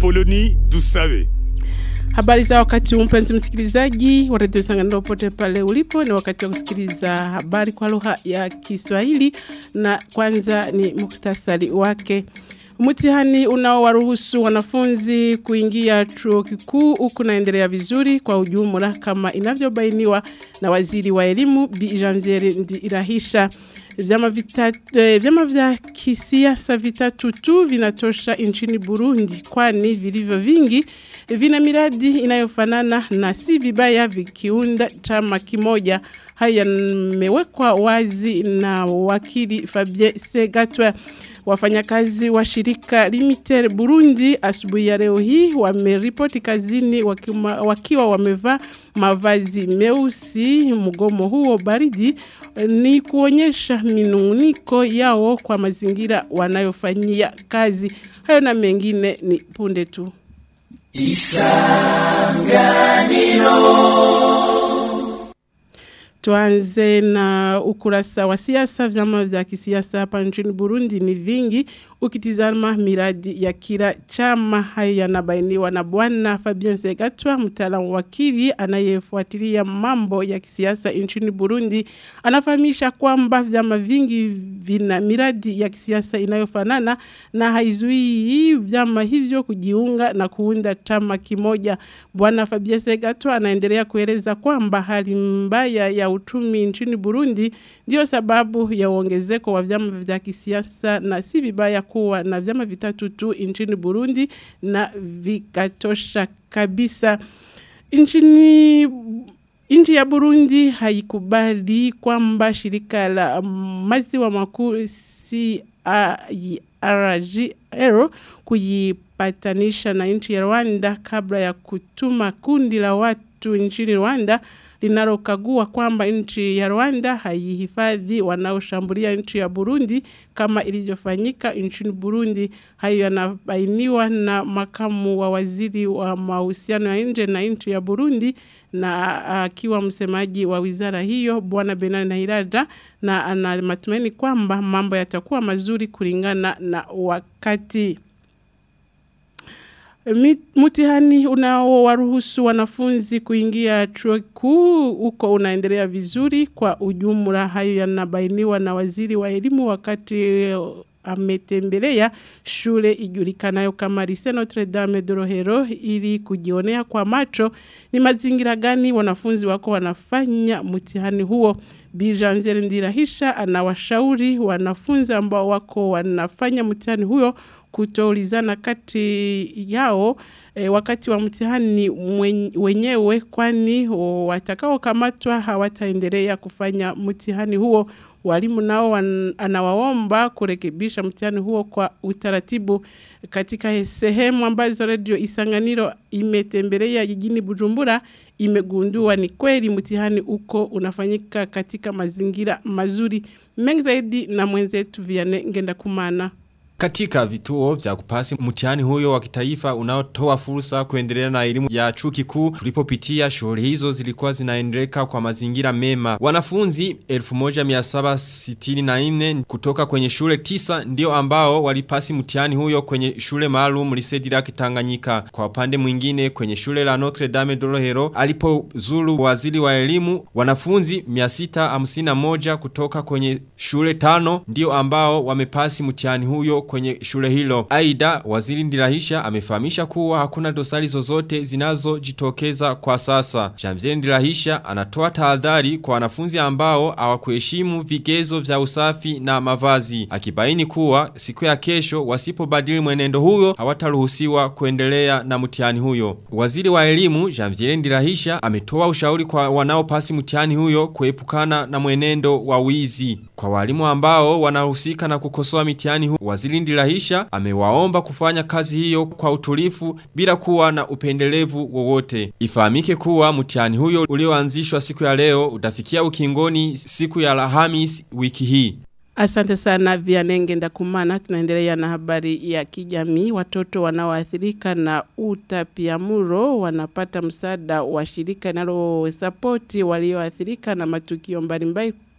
Apoloni Dusabe. Habari za wakati huu mpenzi msikilizaji wa redio Sanganiro pote pale ulipo, ni wakati wa kusikiliza habari kwa lugha ya Kiswahili, na kwanza ni muktasari wake. Mtihani unaowaruhusu wanafunzi kuingia chuo kikuu huku naendelea vizuri kwa ujumla kama inavyobainiwa na waziri wa elimu Bi Janviere Ndirahisha. Vyama, vita, eh, vyama vya kisiasa vitatu tu vinatosha nchini Burundi kwani vilivyo vingi vina miradi inayofanana na si vibaya vikiunda chama kimoja. Hayo yamewekwa wazi na wakili Fabien Segatwa. Wafanyakazi wa shirika Limited Burundi asubuhi ya leo hii wameripoti kazini wakiwa, wakiwa wamevaa mavazi meusi. Mgomo huo baridi ni kuonyesha minunguniko yao kwa mazingira wanayofanyia kazi. Hayo na mengine ni punde tu. Tuanze na ukurasa wa siasa. Vyama vya kisiasa hapa nchini Burundi ni vingi. Ukitizama miradi ya kila chama, hayo yanabainiwa na Bwana Fabien Segatwa, mtaalamu wakili anayefuatilia mambo ya kisiasa nchini Burundi. Anafahamisha kwamba vyama vingi vina miradi ya kisiasa inayofanana na haizuii vyama hivyo kujiunga na kuunda chama kimoja. Bwana Fabien Segatwa anaendelea kueleza kwamba hali mbaya ya uchumi nchini Burundi ndio sababu ya uongezeko wa vyama vya kisiasa na si vibaya kuwa na vyama vitatu tu nchini Burundi na vikatosha kabisa. Nchini Nchi ya Burundi haikubali kwamba shirika la maziwa makuu CRGR kujipatanisha na nchi ya Rwanda kabla ya kutuma kundi la watu nchini Rwanda linalokagua kwamba nchi ya Rwanda haihifadhi wanaoshambulia nchi ya Burundi kama ilivyofanyika nchini Burundi. Hayo yanabainiwa na makamu wa waziri wa mahusiano ya nje na nchi ya Burundi na akiwa uh, msemaji wa wizara hiyo bwana Benani Nahiraja na ana matumaini kwamba mambo yatakuwa mazuri kulingana na wakati. Mtihani unaowaruhusu wanafunzi kuingia chuo kikuu huko unaendelea vizuri kwa ujumla. Hayo yanabainiwa na waziri wa elimu wakati ametembelea shule ijulikanayo kama Lycée Notre Dame de Rohero ili kujionea kwa macho ni mazingira gani wanafunzi wako wanafanya mtihani huo. Bi Janviere Ndirahisha anawashauri wanafunzi ambao wako wanafanya mtihani huo kutoulizana kati yao e, wakati wa mtihani wenyewe kwani watakaokamatwa hawataendelea kufanya mtihani huo. Walimu nao anawaomba kurekebisha mtihani huo kwa utaratibu katika sehemu ambazo Radio Isanganiro imetembelea jijini Bujumbura imegundua ni kweli mtihani uko unafanyika katika mazingira mazuri mengi zaidi na mwenzetu Vianney Ngenda Kumana. Katika vituo vya kupasi mtihani huyo wa kitaifa unaotoa fursa kuendelea na elimu ya chuo kikuu tulipopitia shughuli hizo zilikuwa zinaendeleka kwa mazingira mema. Wanafunzi 1764 kutoka kwenye shule tisa ndio ambao walipasi mtihani huyo kwenye shule maalum Lycée Tanganyika. Kwa upande mwingine kwenye shule la Notre Dame de Rohero alipozuru waziri wa elimu wanafunzi 651 kutoka kwenye shule tano ndio ambao wamepasi mtihani huyo kwenye shule hilo. Aida, waziri Ndirahisha amefahamisha kuwa hakuna dosari zozote zinazojitokeza kwa sasa. Jamzeli Ndirahisha anatoa tahadhari kwa wanafunzi ambao hawakuheshimu vigezo vya usafi na mavazi. Akibaini kuwa siku ya kesho wasipobadili mwenendo huyo hawataruhusiwa kuendelea na mtihani huyo. Waziri wa elimu Jamzeli Ndirahisha ametoa ushauri kwa wanaopasi mtihani huyo kuepukana na mwenendo wa wizi. Kwa walimu ambao wanahusika na kukosoa mitihani huyo, waziri Ndirahisha amewaomba kufanya kazi hiyo kwa utulifu bila kuwa na upendelevu wowote. Ifahamike kuwa mtihani huyo ulioanzishwa siku ya leo utafikia ukingoni siku ya Alhamis wiki hii. Asante sana Vianenge Ndakumana. Tunaendelea na habari ya kijamii. Watoto wanaoathirika na utapiamlo wanapata msaada wa shirika linalosapoti walioathirika na matukio mbalimbali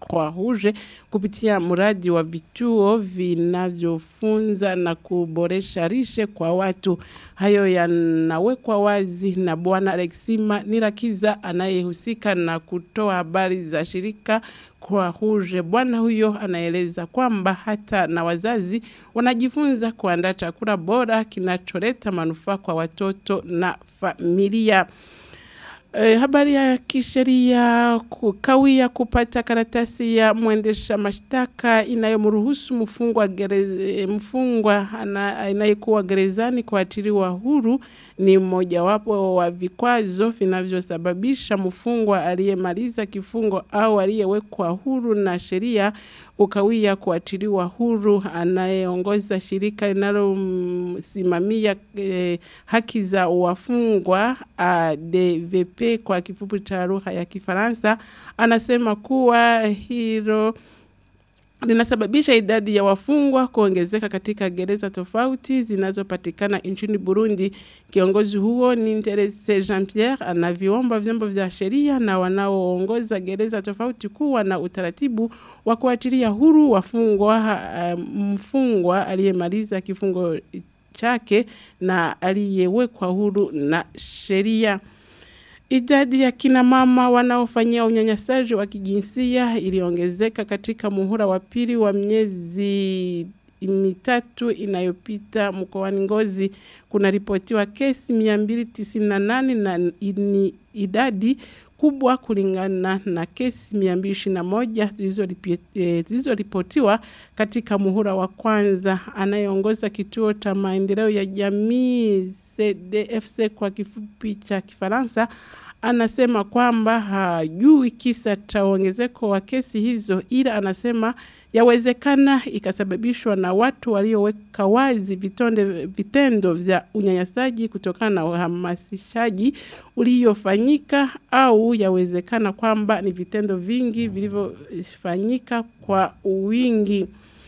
kwa Rouge kupitia mradi wa vituo vinavyofunza na kuboresha lishe kwa watu. Hayo yanawekwa wazi na Bwana Alexima Nirakiza anayehusika na kutoa habari za shirika kwa Rouge. Bwana huyo anaeleza kwamba hata na wazazi wanajifunza kuandaa chakula bora kinacholeta manufaa kwa watoto na familia. E, habari ya kisheria kukawia kupata karatasi ya mwendesha mashtaka inayomruhusu mfungwa gereze, mfungwa anayekuwa gerezani kuachiliwa huru ni mmojawapo wa vikwazo vinavyosababisha mfungwa aliyemaliza kifungo au aliyewekwa huru na sheria kukawia kuachiliwa huru anayeongoza shirika linalosimamia eh, haki za wafungwa ADVP kwa kifupi cha lugha ya Kifaransa anasema kuwa hilo linasababisha idadi ya wafungwa kuongezeka katika gereza tofauti zinazopatikana nchini Burundi. Kiongozi huo ni Interese Jean Pierre anaviomba vyombo vya sheria na wanaoongoza gereza tofauti kuwa na utaratibu wa kuachilia huru wafungwa uh, mfungwa aliyemaliza kifungo chake na aliyewekwa huru na sheria. Idadi ya kina mama wanaofanyia unyanyasaji wa kijinsia iliongezeka katika muhula wa pili wa miezi mitatu inayopita mkoani Ngozi. Kuna ripotiwa kesi 298 na ini, idadi kubwa kulingana na kesi 221 zilizoripotiwa katika muhula wa kwanza. Anayeongoza kituo cha maendeleo ya jamii CDFC kwa kifupi cha Kifaransa anasema kwamba hajui kisa cha ongezeko wa kesi hizo, ila anasema yawezekana ikasababishwa na watu walioweka wazi vitonde, vitendo vya unyanyasaji kutokana na uhamasishaji uliofanyika au yawezekana kwamba ni vitendo vingi vilivyofanyika kwa wingi.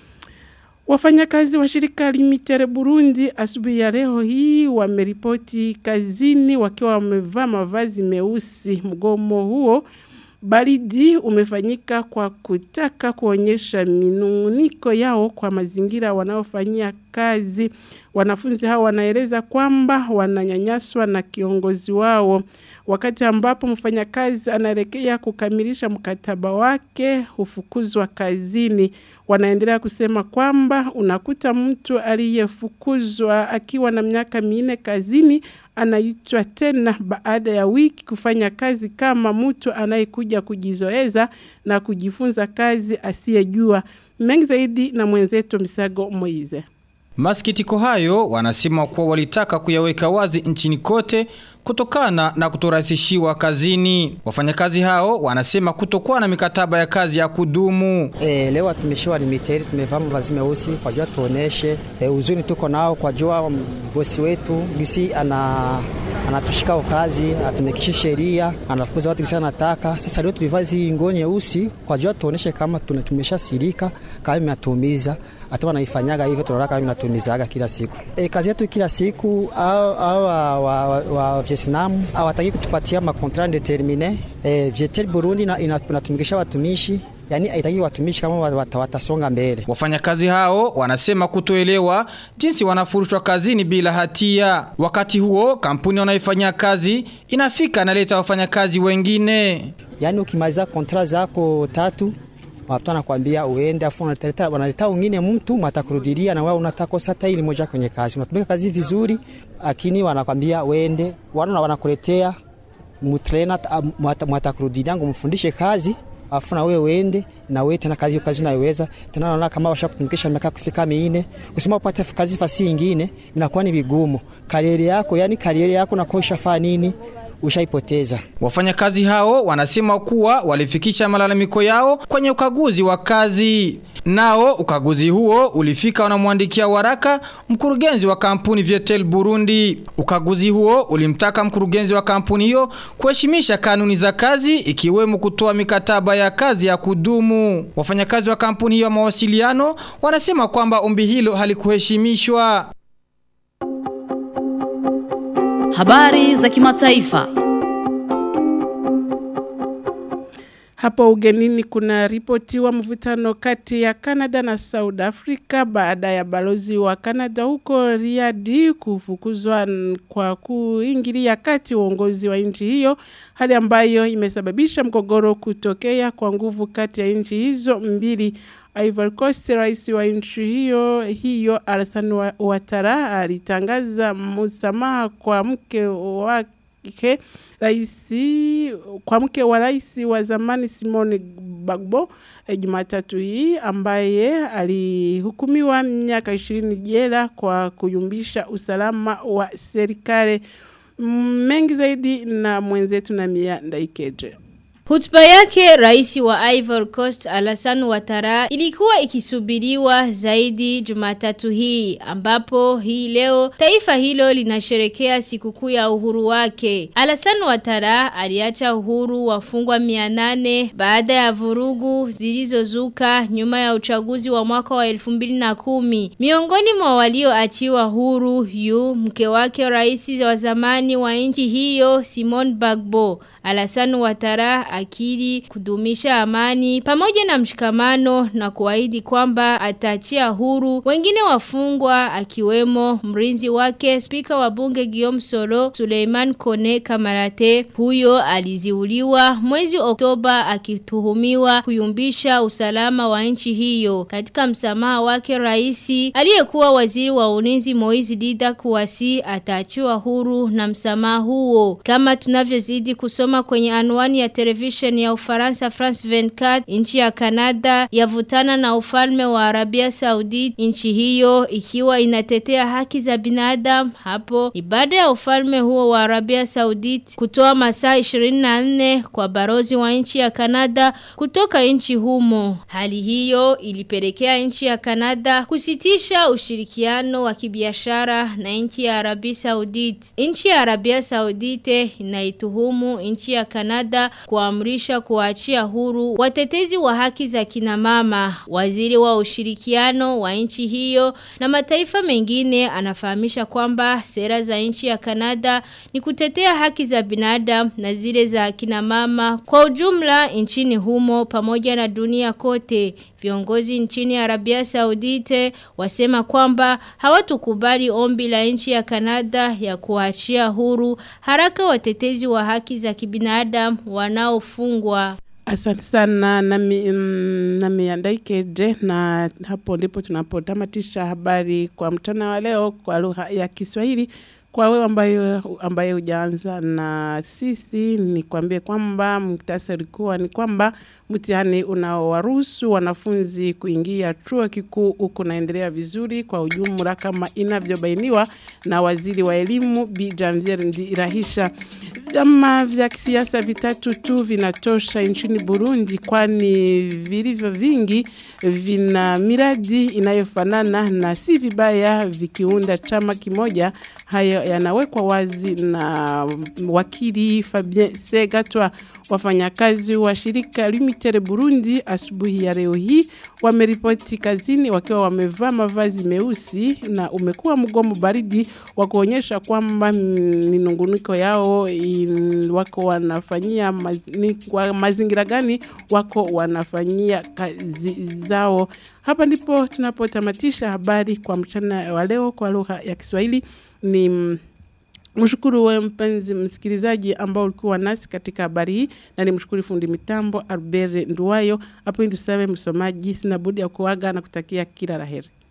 Wafanyakazi wa shirika Limitere Burundi asubuhi ya leo hii wameripoti kazini wakiwa wamevaa mavazi meusi. Mgomo huo baridi umefanyika kwa kutaka kuonyesha minunguniko yao kwa mazingira wanaofanyia kazi. Wanafunzi hao wanaeleza kwamba wananyanyaswa na kiongozi wao. Wakati ambapo mfanyakazi anaelekea kukamilisha mkataba wake hufukuzwa kazini. Wanaendelea kusema kwamba unakuta mtu aliyefukuzwa akiwa na miaka minne kazini anaitwa tena baada ya wiki kufanya kazi kama mtu anayekuja kujizoeza na kujifunza kazi asiyejua. Mengi zaidi na mwenzetu Misago Moize. Masikitiko hayo wanasema kuwa walitaka kuyaweka wazi nchini kote kutokana na kutorahisishiwa kazini. Wafanyakazi hao wanasema kutokuwa na mikataba ya kazi ya kudumu. E, leo tumeishiwa limiteri, tumevaa mavazi meusi kwa jua tuoneshe e, uzuni tuko nao kwa jua bosi wetu gisi ana anatushika kazi, atumekisha sheria, anafukuza watu gisi anataka. Sasa leo tulivaa hizi nguo nyeusi kwa jua tuoneshe kama tumeshasirika, kama imetumiza hata wanaifanyaga hivyo, tunaona kama inatumizaga kila siku. E, kazi yetu kila siku au au wa, wa, wa Vietnam hawataki kutupatia makontra indetermine. E, Vietel Burundi inatumikisha watumishi yani haitaki watumishi kama watasonga mbele. Wafanyakazi hao wanasema kutoelewa jinsi wanafurushwa kazini bila hatia. Wakati huo kampuni wanaifanyia kazi inafika naleta wafanyakazi wengine. Yani ukimaliza kontra zako tatu watu wanakwambia uende, afu wanaleta wanaleta wengine mtu matakurudilia na wewe unataka hata ili moja kwenye kazi, unatumika kazi vizuri, lakini wanakwambia uende, wana wanakuletea mutrena matakurudilia ngo mfundishe kazi afu na wewe uende na wewe tena kazi kazi unaiweza tena, naona kama washakutumikisha miaka kufika minne, kusema upate kazi fasi nyingine inakuwa ni vigumu. Kariere yako yani kariere yako na kwa ushafaa nini ushaipoteza. Wafanyakazi hao wanasema kuwa walifikisha malalamiko yao kwenye ukaguzi wa kazi. Nao ukaguzi huo ulifika wanamwandikia waraka mkurugenzi wa kampuni Vietel Burundi. Ukaguzi huo ulimtaka mkurugenzi wa kampuni hiyo kuheshimisha kanuni za kazi ikiwemo kutoa mikataba ya kazi ya kudumu. Wafanyakazi wa kampuni hiyo ya mawasiliano wanasema kwamba ombi hilo halikuheshimishwa. Habari za kimataifa. Hapo ugenini kuna ripotiwa mvutano kati ya Canada na South Africa baada ya balozi wa Canada huko Riyadh kufukuzwa kwa kuingilia kati uongozi wa nchi hiyo, hali ambayo imesababisha mgogoro kutokea kwa nguvu kati ya nchi hizo mbili. Ivory Coast rais wa nchi hiyo hiyo Alassane Ouattara alitangaza msamaha kwa mke wake raisi kwa mke wa rais wa zamani Simone Bagbo e, Jumatatu hii ambaye alihukumiwa miaka 20 jela kwa kuyumbisha usalama wa serikali mengi zaidi na mwenzetu na Mia Ndaikeje. Hutuba yake rais wa Ivory Coast Alassane Ouattara ilikuwa ikisubiriwa zaidi Jumatatu hii ambapo hii leo taifa hilo linasherekea sikukuu ya uhuru wake. Alassane Ouattara aliacha uhuru wafungwa 800 baada ya vurugu zilizozuka nyuma ya uchaguzi wa mwaka wa 2010. Miongoni mwa walioachiwa huru yu mke wake rais wa zamani wa nchi hiyo Simone Bagbo. Alassane Ouattara akili kudumisha amani pamoja na mshikamano na kuahidi kwamba ataachia huru wengine wafungwa akiwemo mrinzi wake spika wa bunge Guillaume Soro Suleiman Kone Kamarate huyo aliziuliwa mwezi Oktoba akituhumiwa kuyumbisha usalama wa nchi hiyo katika msamaha wake raisi aliyekuwa waziri wa ulinzi Moizi Dida kuwasi ataachiwa huru na msamaha huo kama tunavyozidi kusoma kwenye anwani ya television ya Ufaransa France 24 nchi ya Canada yavutana na ufalme wa Arabia Saudite nchi hiyo ikiwa inatetea haki za binadamu hapo ibada ya ufalme huo wa Arabia Saudite kutoa masaa 24 kwa barozi wa nchi ya Canada kutoka nchi humo hali hiyo ilipelekea nchi ya Canada kusitisha ushirikiano wa kibiashara na nchi ya Arabia Saudite nchi ya Arabia Saudite inaituhumu nchi ya Canada kuamrisha kuachia huru watetezi wa haki za kina mama. Waziri wa ushirikiano wa nchi hiyo na mataifa mengine anafahamisha kwamba sera za nchi ya Canada ni kutetea haki za binadamu na zile za kina mama kwa ujumla nchini humo pamoja na dunia kote. Viongozi nchini Arabia Saudite wasema kwamba hawatukubali ombi la nchi ya Kanada ya kuachia huru haraka watetezi wa haki za kibinadamu wanaofungwa. Asante sana nami, mm, nami andaikeje na hapo ndipo tunapotamatisha habari kwa mchana wa leo kwa lugha ya Kiswahili. Kwa wewe ambayo ambaye hujaanza na sisi ni kwambie kwamba mktasari kuwa ni kwamba mtihani unaowaruhusu wanafunzi kuingia chuo kikuu huku naendelea vizuri kwa ujumla kama inavyobainiwa na waziri wa elimu Bi Janvier Ndirahisha. Vyama vya kisiasa vitatu tu vinatosha nchini Burundi kwani vilivyo vingi vina miradi inayofanana na si vibaya vikiunda chama kimoja. Hayo yanawekwa wazi na wakili Fabien Segatwa. Wafanyakazi wa shirika Limited Burundi asubuhi ya leo hii wameripoti kazini wakiwa wamevaa mavazi meusi na umekuwa mgomo baridi wa kuonyesha kwamba minunguniko yao in, wako wanafanyia maz, ni, kwa mazingira gani wako wanafanyia kazi zao. Hapa ndipo tunapotamatisha habari kwa mchana wa leo kwa lugha ya Kiswahili ni Mshukuru wewe mpenzi msikilizaji ambao ulikuwa nasi katika habari hii na ni mshukuru fundi mitambo Albert Nduwayo. Hapo ndio msomaji sina budi ya kuaga na kutakia kila laheri.